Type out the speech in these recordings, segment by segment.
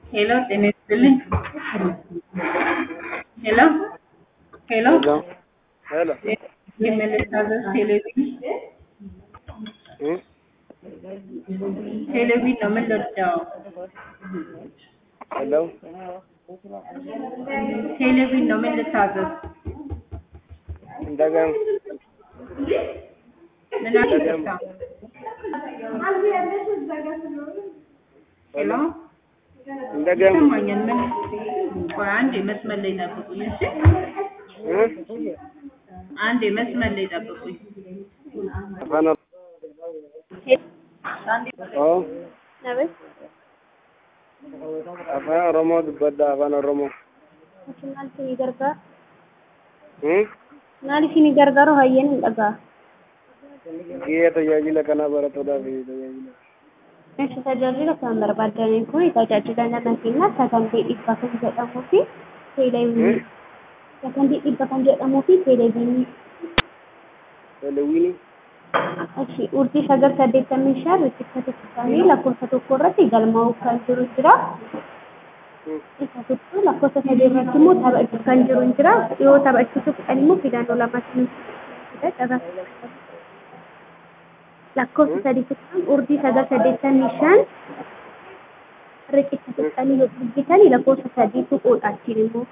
ሄሎ ጤና ይስጥልኝ። ሄሎ ሄሎ ሄሎ የመለሳዘዝ ቴሌቪዥን እ ቴሌቪዥን ነው። ምን ልርዳው? ሄሎ ቴሌቪዥን ነው። ምን ልታዘዝ? እንደገና ምን አልገባ? ሄሎ እንደገና ይሰማኛል። ምን ቆይ አንዴ መስመር ላይ ጠብቁኝ። እሺ እ አንዴ መስመር ላይ ጠብቁኝ። afaan oo afaan oromoo dubbadda afaan oromoo Maal isinii gargaaru? Hmm? Maal isinii gargaaru hayyeen hin dhagaa. Gahee tajaajila kanaa barattoota fi tajaajila. Meeshaa tajaajila kan barbaadaniin kun tajaajila nama keenyaa sagantii dhibba kan jedhamuu fi teeleviizyinii. Sagantii dhibba kan jedhamuu fi teeleviizyinii. Telewiini Achi urjii sagal saddeettamii shan riqicha tokkosaanii lakkoofsa tokko irratti galmaa'uu kan jiru jira. Isa tokko lakkoofsa sadii irratti immoo taphachuu kan jiru jira. Yoo taphachiisuu fedhan immoo filannoo lamatti jira. lakkoofsa sadii tuqaan urjii sagal saddeettamii shan riqicha tuqanii yoo dubbitanii lakkoofsa sadii tuquudha achiin immoo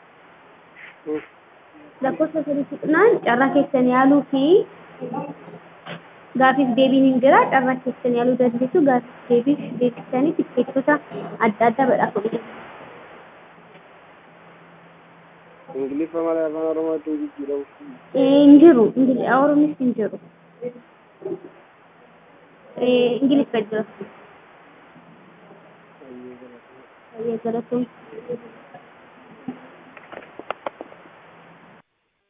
lakkoofsa sadii tuqnaan carraa keessan yaaluu fi gaafiif deebiin hin jira carraa keessan yaaluu dandeessu gaafiif deebiif deebisanii tikkeettota adda addaa badhaafamudha. ingiliffa malee afaan oromootti hin jijjiiramu. hin jiru oromoonis hin jiru ingiliffa jira. Baay'ee galatoomsa.